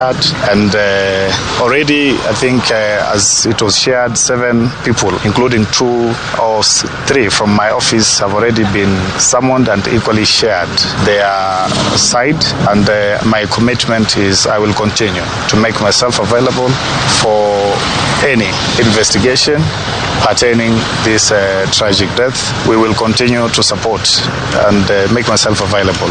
And uh, already, I think, uh, as it was shared, seven people, including two or three from my office, have already been summoned and equally shared their side. And uh, my commitment is I will continue to make myself available for any investigation pertaining this uh, tragic death. We will continue to support and uh, make myself available.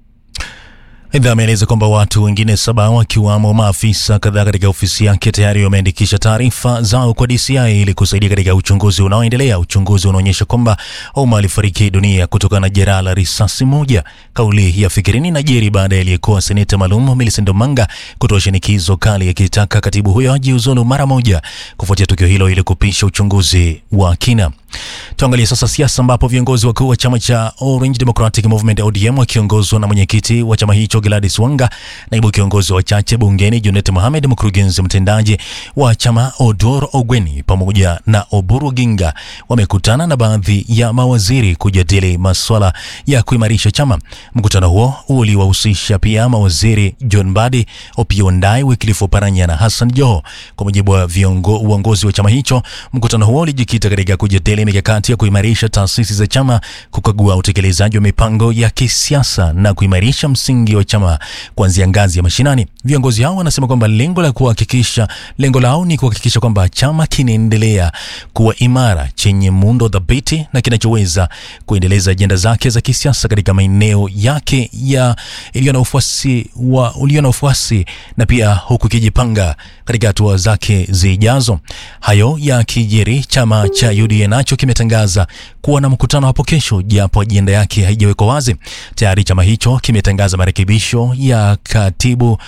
Aidha, ameeleza kwamba watu wengine saba wakiwamo maafisa kadhaa katika ofisi yake tayari wameandikisha taarifa zao kwa DCI ili kusaidia katika uchunguzi unaoendelea. Uchunguzi unaonyesha kwamba Ouma alifariki dunia kutokana na jeraha la risasi moja. Kauli ya Fikirini najiri baada ya aliyekuwa seneta maalum Millicent Omanga kutoa shinikizo kali akitaka katibu huyo ajiuzulu mara moja kufuatia tukio hilo ili kupisha uchunguzi wa kina. Tuangalie sasa siasa ambapo viongozi wakuu wa chama cha Orange Democratic Movement ODM wakiongozwa na mwenyekiti wa chama hicho Gladys Wanga, naibu kiongozi wa chache bungeni Junet Mohamed, mkurugenzi mtendaji wa chama Odor Ogweni pamoja na Oburu Ginga wamekutana na baadhi ya mawaziri kujadili masuala ya kuimarisha chama. Mkutano huo uliwahusisha pia mawaziri John Mbadi, Opiyo Ndai, Wycliffe Oparanya na Hassan Joho. Kwa mujibu wa uongozi wa chama hicho, mkutano huo ulijikita katika kujadili mikakati ya kuimarisha taasisi za chama, kukagua utekelezaji wa mipango ya kisiasa na kuimarisha msingi wa chama kuanzia ngazi ya mashinani. Viongozi hao wanasema kwamba lengo la kuhakikisha lengo lao ni kuhakikisha kwamba chama kinaendelea kuwa imara, chenye muundo dhabiti na kinachoweza kuendeleza ajenda zake za kisiasa katika maeneo yake ya iliyo na ufuasi wa ulio na ufuasi na pia huku kijipanga katika hatua zake zijazo. Hayo ya kijeri, chama cha UDA nacho kimetangaza kuwa na mkutano hapo kesho, japo ajenda yake haijawekwa wazi. Tayari chama hicho kimetangaza marekebisho ya katibu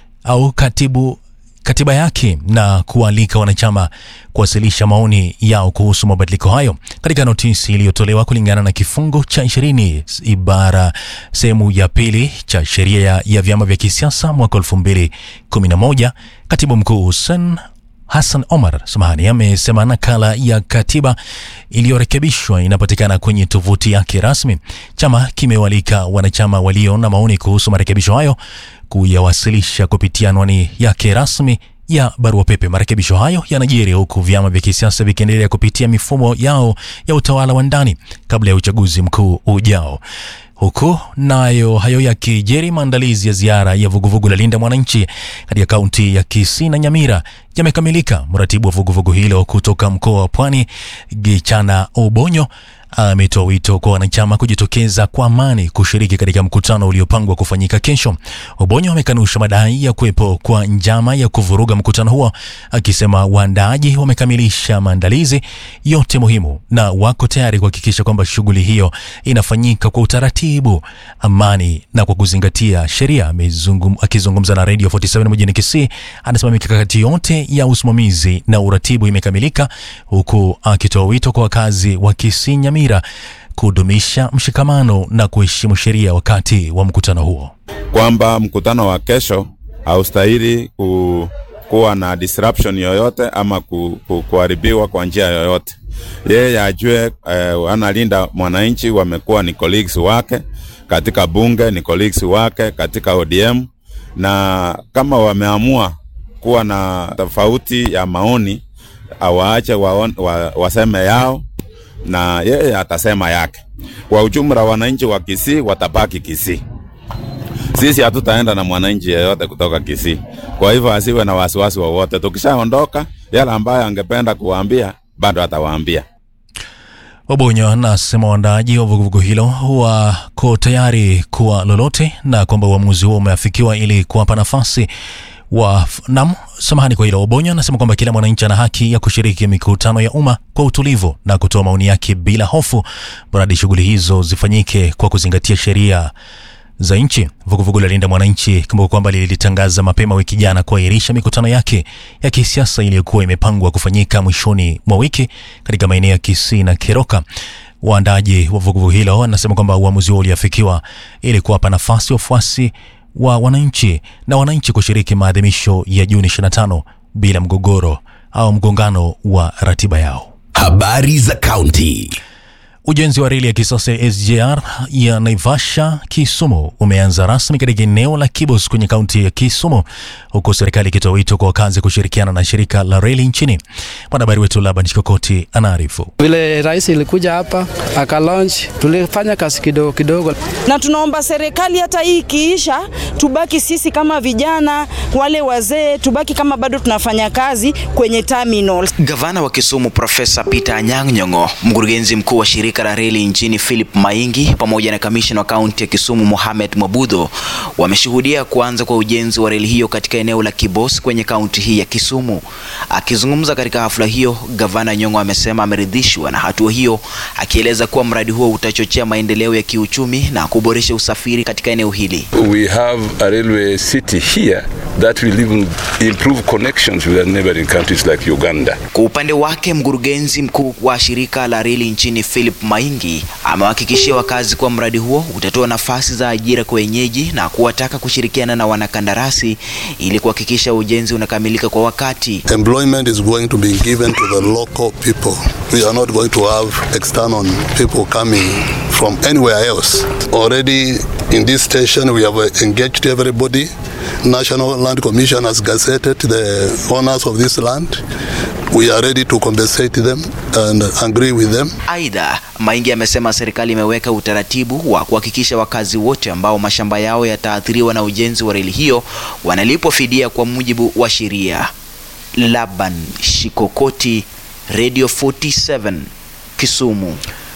au katibu katiba yake na kualika wanachama kuwasilisha maoni yao kuhusu mabadiliko hayo katika notisi iliyotolewa kulingana na kifungu cha ishirini ibara sehemu ya pili cha sheria ya, ya vyama vya kisiasa mwaka elfu mbili kumi na moja. Katibu mkuu Hussein Hassan Omar samahani, amesema nakala ya katiba iliyorekebishwa inapatikana kwenye tovuti yake rasmi. Chama kimewalika wanachama walio na maoni kuhusu marekebisho hayo kuyawasilisha kupitia anwani yake rasmi ya barua pepe. Marekebisho hayo yanajiri huku vyama vya kisiasa vikiendelea kupitia mifumo yao ya utawala wa ndani kabla ya uchaguzi mkuu ujao. Huku nayo hayo yakijeri, maandalizi ya ziara ya vuguvugu la Linda Mwananchi katika kaunti ya Kisii na Nyamira yamekamilika. Mratibu wa vuguvugu hilo kutoka mkoa wa Pwani, Gichana Obonyo, ametoa wito kwa wanachama kujitokeza kwa amani kushiriki katika mkutano uliopangwa kufanyika kesho. Obonyo amekanusha madai ya kuwepo kwa njama ya kuvuruga mkutano huo, akisema waandaaji wamekamilisha maandalizi yote muhimu na wako tayari kuhakikisha kwamba shughuli hiyo inafanyika kwa utaratibu, amani na kwa kuzingatia sheria. Akizungumza na Radio 47 mjini Kisii, anasema mikakati yote ya usimamizi na uratibu imekamilika, huku akitoa wito kwa wakazi wa Kisii Nyamira kudumisha mshikamano na kuheshimu sheria wakati wa mkutano huo, kwamba mkutano wa kesho haustahili ku, kuwa na disruption yoyote ama ku, ku, kuharibiwa kwa njia yoyote. Yeye ajue eh, analinda mwananchi, wamekuwa ni colleagues wake katika bunge, ni colleagues wake katika ODM, na kama wameamua kuwa na tofauti ya maoni awaache wa, wa, waseme yao na yeye atasema yake. Kwa ujumla, wananchi wa Kisii watabaki Kisii. Sisi hatutaenda na mwananchi yeyote kutoka Kisii, kwa hivyo asiwe na wasiwasi wowote. Tukishaondoka, yale ambayo angependa kuwaambia bado atawaambia. Wabonyo anasema waandaaji wa vuguvugu hilo wako tayari kuwa lolote na kwamba uamuzi huo umeafikiwa ili kuwapa nafasi wa nam samahani kwa hilo. Obonyo anasema kwamba kila mwananchi ana haki ya kushiriki mikutano ya umma kwa utulivu na kutoa maoni yake bila hofu, mradi shughuli hizo zifanyike kwa kuzingatia sheria za nchi. Vuguvugu la Linda Mwananchi, kumbuka kwamba lilitangaza mapema wiki jana kuahirisha mikutano yake ya kisiasa iliyokuwa imepangwa kufanyika mwishoni mwa wiki katika maeneo ya Kisii na Keroka. Waandaji wa vuguvugu hilo wanasema kwamba uamuzi huo uliafikiwa ili kuwapa nafasi wafuasi wa wananchi na wananchi kushiriki maadhimisho ya Juni 25 bila mgogoro au mgongano wa ratiba yao. Habari za kaunti. Ujenzi wa reli ya kisasa ya SGR ya Naivasha Kisumu umeanza rasmi katika eneo la Kibos kwenye kaunti ya Kisumu, huku serikali ikitoa wito kwa wakazi kushirikiana na shirika la reli nchini. Mwanahabari wetu Laban Chikokoti anaarifu. Vile rais ilikuja hapa akalaunch, tulifanya kazi kidogo kidogo, na tunaomba serikali hata hii ikiisha, tubaki sisi kama vijana, wale wazee, tubaki kama bado tunafanya kazi kwenye terminal. Gavana wa Kisumu Profesa Peter Anyang' Nyong'o, mkurugenzi mkuu wa shirika la reli nchini Philip Maingi pamoja na kamishna wa kaunti ya Kisumu Mohamed Mwabudho wameshuhudia kuanza kwa ujenzi wa reli hiyo katika eneo la Kibos kwenye kaunti hii ya Kisumu. Akizungumza katika hafla hiyo, gavana Nyong'o amesema ameridhishwa na hatua hiyo, akieleza kuwa mradi huo utachochea maendeleo ya kiuchumi na kuboresha usafiri katika eneo hili. We have a railway city here that will even improve connections with the neighboring countries like Uganda. Kwa upande wake, mkurugenzi mkuu wa shirika la reli nchini Philip Maingi amewahakikishia wakazi kuwa mradi huo utatoa nafasi za ajira kwa wenyeji na kuwataka kushirikiana na wanakandarasi ili kuhakikisha ujenzi unakamilika kwa wakati. Employment is going to be given to the local people. We are not going to have external people coming from anywhere else. Already in this station we have engaged everybody. National Land Commission has gazetted the owners of this land. We are ready to compensate them and agree with them. Aidha, Maingi amesema serikali imeweka utaratibu wa kuhakikisha wakazi wote ambao mashamba yao yataathiriwa na ujenzi wa reli hiyo wanalipwa fidia kwa mujibu wa sheria. Laban Shikokoti, Radio 47, Kisumu.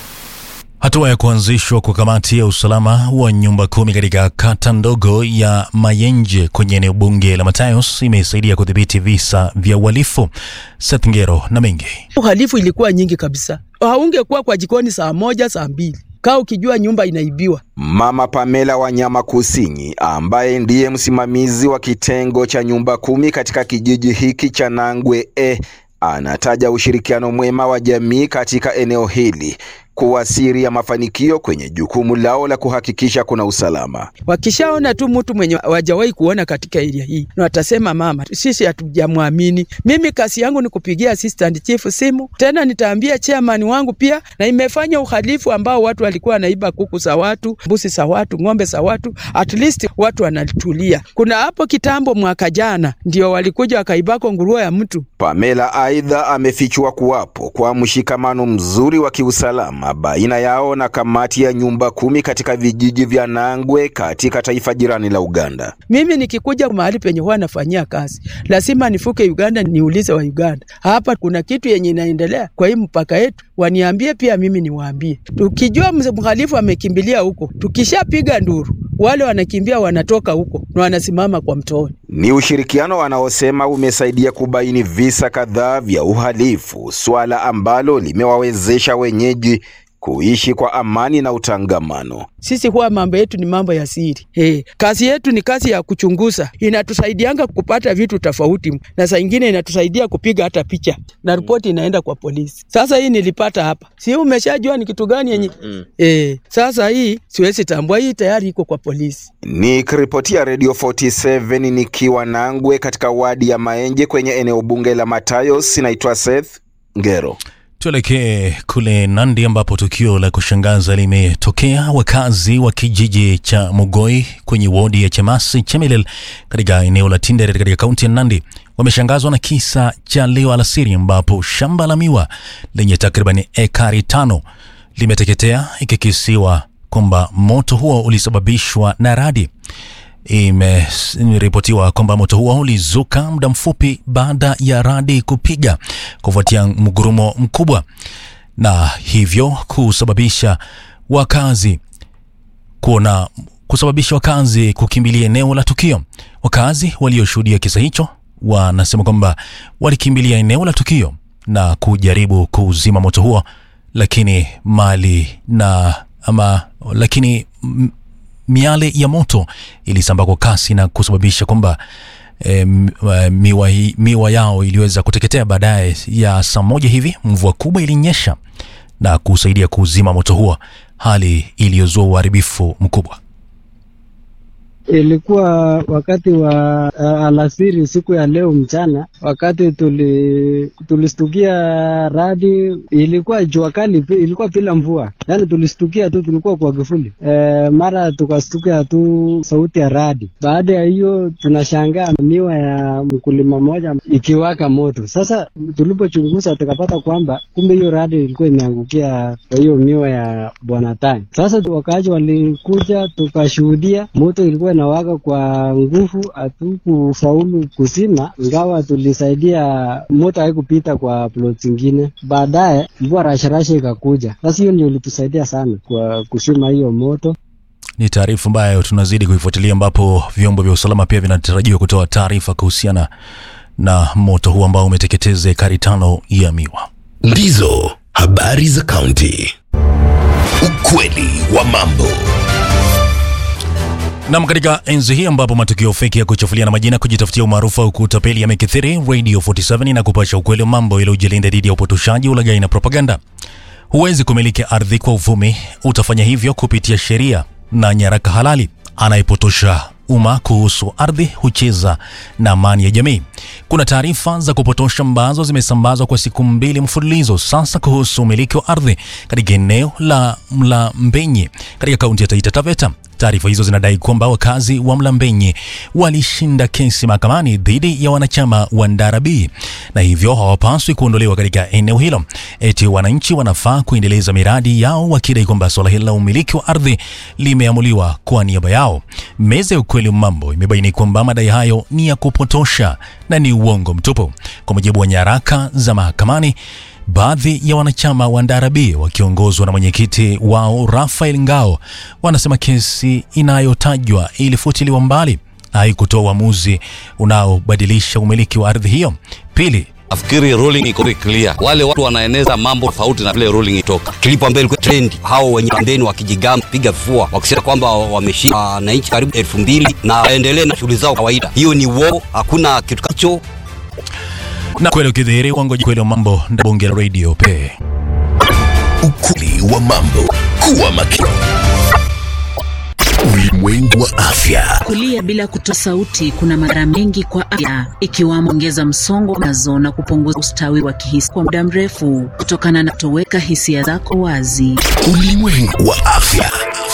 Hatua ya kuanzishwa kwa kamati ya usalama wa nyumba kumi katika kata ndogo ya Mayenje kwenye eneo bunge la Matayos imesaidia kudhibiti visa vya uhalifu. Seth Ngero na mengi. uhalifu ilikuwa nyingi kabisa. Haungekuwa kwa jikoni saa moja saa mbili kaa ukijua nyumba inaibiwa. Mama Pamela Wanyama Kusinyi ambaye ndiye msimamizi wa kitengo cha nyumba kumi katika kijiji hiki cha Nangwe E anataja ushirikiano mwema wa jamii katika eneo hili kuwa siri ya mafanikio kwenye jukumu lao la kuhakikisha kuna usalama. Wakishaona tu mtu mwenye wajawahi kuona katika area hii na watasema mama, sisi hatujamwamini. Mimi kazi yangu ni kupigia assistant chief simu, tena nitaambia chairman wangu pia, na imefanya uhalifu ambao watu walikuwa wanaiba kuku za watu, mbuzi za watu, ng'ombe za watu, at least watu wanatulia. Kuna hapo kitambo, mwaka jana, ndio walikuja wakaibako nguruwe ya mtu. Pamela aidha amefichua kuwapo kwa mshikamano mzuri wa kiusalama baina yao na kamati ya nyumba kumi katika vijiji vya Nangwe katika taifa jirani la Uganda. Mimi nikikuja mahali penye huwa nafanyia kazi, lazima nifuke Uganda, niulize wa Uganda, hapa kuna kitu yenye inaendelea kwa hii mpaka yetu, waniambie pia mimi niwaambie. Tukijua mhalifu amekimbilia huko, tukishapiga nduru, wale wanakimbia wanatoka huko na wanasimama kwa mtoni. Ni ushirikiano wanaosema umesaidia kubaini visa kadhaa vya uhalifu, swala ambalo limewawezesha wenyeji kuishi kwa amani na utangamano. Sisi huwa mambo yetu ni mambo ya siri. Hey, kazi yetu ni kazi ya kuchunguza, inatusaidianga kupata vitu tofauti, na saa ingine inatusaidia kupiga hata picha na ripoti inaenda kwa polisi. Sasa hii nilipata hapa, si umeshajua ni kitu gani yenye mm. Eh, sasa hii siwezi tambua, hii tayari iko kwa polisi. Nikiripotia Radio 47 nikiwa Nangwe katika wadi ya Maenje kwenye eneo bunge la Matayos, naitwa Seth Ngero. Tuelekee kule Nandi ambapo tukio la kushangaza limetokea. Wakazi wa kijiji cha Mugoi kwenye wodi ya Chemasi Chemelil katika eneo la Tinderet katika kaunti ya Nandi wameshangazwa na kisa cha leo alasiri ambapo shamba la miwa lenye takriban ekari tano limeteketea ikikisiwa kwamba moto huo ulisababishwa na radi. Imeripotiwa kwamba moto huo ulizuka muda mfupi baada ya radi kupiga kufuatia mgurumo mkubwa na hivyo kusababisha wakazi kuona kusababisha wakazi kukimbilia eneo la tukio. Wakazi walioshuhudia kisa hicho wanasema kwamba walikimbilia eneo la tukio na kujaribu kuzima moto huo, lakini mali na ama lakini m, miale ya moto ilisambaa kwa kasi na kusababisha kwamba e, miwa, miwa yao iliweza kuteketea. Baadaye ya saa moja hivi mvua kubwa ilinyesha na kusaidia kuzima moto huo, hali iliyozua uharibifu mkubwa. Ilikuwa wakati wa uh, alasiri siku ya leo mchana, wakati tuli tulistukia radi, ilikuwa jua kali, ilikuwa bila mvua, yaani tulistukia tu, tulikuwa kwa kivuli e, mara tukastukia tu sauti ya radi. Baada ya hiyo, tunashangaa miwa ya mkulima mmoja ikiwaka moto. Sasa tulipochunguza, tukapata kwamba kumbe hiyo radi ilikuwa imeangukia kwa hiyo miwa ya bwana Tani. Sasa wakaaji walikuja, tukashuhudia moto ilikuwa inawaka kwa nguvu, hatukufaulu kuzima, ingawa tulisaidia moto haikupita kwa plot zingine. Baadaye mvua rasharasha ikakuja, sasa hiyo ndio ilitusaidia sana kwa kuzima hiyo moto. Ni taarifa ambayo tunazidi kuifuatilia, ambapo vyombo vya usalama pia vinatarajiwa kutoa taarifa kuhusiana na moto huu ambao umeteketeza ekari tano ya miwa. Ndizo habari za kaunti. Ukweli wa mambo. Nam, katika enzi hii ambapo matukio feki ya kuchafulia na majina kujitafutia umaarufu au kutapeli yamekithiri, Radio 47 na kupasha ukweli wa mambo ili ujilinda dhidi ya upotoshaji, ulaghai na propaganda. Huwezi kumiliki ardhi kwa uvumi, utafanya hivyo kupitia sheria na nyaraka halali. Anayepotosha umma kuhusu ardhi hucheza na amani ya jamii. Kuna taarifa za kupotosha ambazo zimesambazwa kwa siku mbili mfululizo sasa kuhusu umiliki wa ardhi katika eneo la Mlambenye katika kaunti ya Taita Taveta. Taarifa hizo zinadai kwamba wakazi wa Mlambenye walishinda kesi mahakamani dhidi ya wanachama wa Ndarabi na hivyo hawapaswi kuondolewa katika eneo hilo. Eti wananchi wanafaa kuendeleza miradi yao wakidai kwamba suala hili la umiliki wa ardhi limeamuliwa kwa niaba yao. Meza ya ukweli mambo imebaini kwamba madai hayo ni ya kupotosha na ni uongo mtupu. Kwa mujibu wa nyaraka za mahakamani, baadhi ya wanachama wa Ndarabi wakiongozwa na mwenyekiti wao Rafael Ngao wanasema kesi inayotajwa ilifutiliwa mbali, haikutoa uamuzi unaobadilisha umiliki wa ardhi hiyo. Pili, Nafikiri ruling iko clear. Wale watu wanaeneza mambo tofauti na vile ruling itoka. Kilipo mbele kwa trend, hao wenye pembeni wakijigamba piga vifua wakisema kwamba wameshinda wananchi karibu elfu mbili na waendelee na shughuli zao kawaida. Hiyo ni uongo, hakuna kitu kacho. Na kweli ukidhihiri wangoji kweli wa mambo nda bunge la radio pe. Ukweli wa mambo. Kuwa makini. Ulimwengu wa afya. Kulia bila kutoa sauti kuna madhara mengi kwa afya, ikiwamo ongeza msongo wa mawazo na kupunguza ustawi wa kihisi kwa muda mrefu kutokana na kutoweka hisia zako wazi. Ulimwengu wa afya.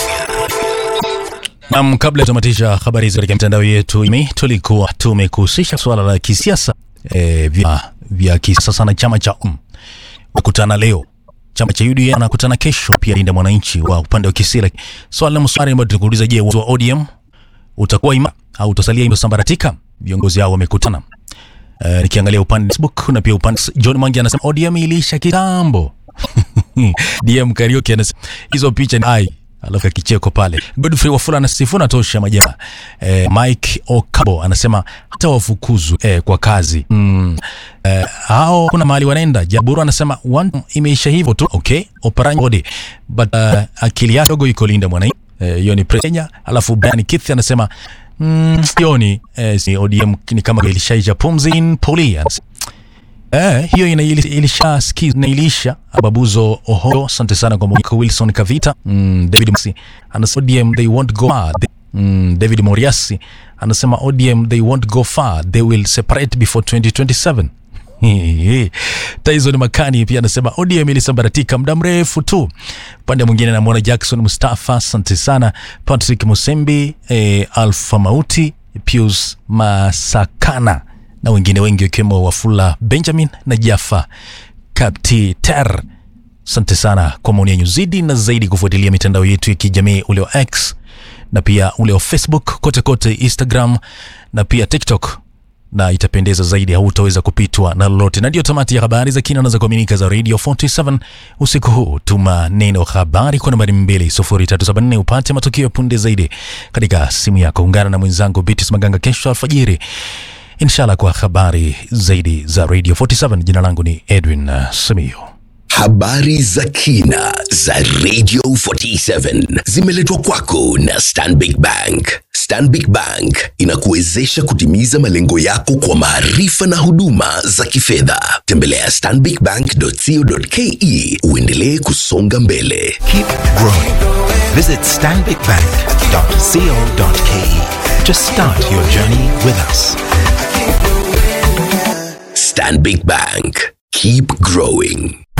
Nam, kabla ya kutamatisha habari hizi katika mitandao yetu, imi tulikuwa tumekuhusisha suala la kisiasa e, vya, vya kisiasa na chama cha um kukutana leo chama cha UDA anakutana kesho, pia Linda Mwananchi wa upande wa Kisila. Swali la mswari ambao tunakuuliza, je, wa ODM utakuwa ima au utasalia imesambaratika? Viongozi hao wamekutana. Uh, nikiangalia upande Facebook na pia upande John Mangi anasema ODM iliisha kitambo. DM Karaoke anasema hizo picha ni ai alafu kicheko pale. Godfrey Wafula anasifuna tosha majamaa. Eh, Mike Okabo anasema hata wafukuzwe eh, kwa kazi mm. Eh, hao kuna mahali wanaenda. Jaburu anasema one imeisha hivyo tu. Okay, operanya body but uh, akili yake dogo iko Linda Mwananchi hiyo eh, ni Kenya. Alafu Brian Keith anasema mm, sioni eh, si ODM ni kama ilishaisha pumzi in poli Eh, hiyo ina ilisha skiz na ilisha Ababuzo Oho, asante sana kwa mwiko Wilson Kavita. Mm, David Msi anasema ODM they won't go far. Mm, David Moriasi anasema ODM they won't go far. They will separate before 2027. Tyson Makani pia anasema ODM ilisambaratika muda mrefu tu. Upande mwingine namwona Jackson Mustafa, asante sana. Patrick Musembi, eh, Alfa Mauti, Pius Masakana na wengine wengi wakiwemo Wafula Benjamin na Jaffa Kaptiter. Asante sana kwa maoni yenu. Zidi na zaidi kufuatilia mitandao yetu ya kijamii ule wa X na pia ule wa Facebook, kote kote, Instagram na pia TikTok, na itapendeza zaidi, hautaweza kupitwa na lolote. Na ndio tamati ya habari za kina na za kuaminika za Radio 47 usiku huu. Tuma neno habari kwa nambari 20374 upate matukio ya punde zaidi katika simu yako. Ungana na mwenzangu Bitis Maganga kesho alfajiri inshallah kwa habari zaidi za Radio 47. Jina langu ni Edwin uh, Samio. Habari za kina za Radio 47 zimeletwa kwako na Stanbic Bank. Stanbic Bank inakuwezesha kutimiza malengo yako kwa maarifa na huduma za kifedha. Tembelea stanbicbank.co.ke uendelee kusonga mbele. Keep growing. Visit stanbicbank.co.ke to start your journey with us. Stanbic Bank. Keep growing.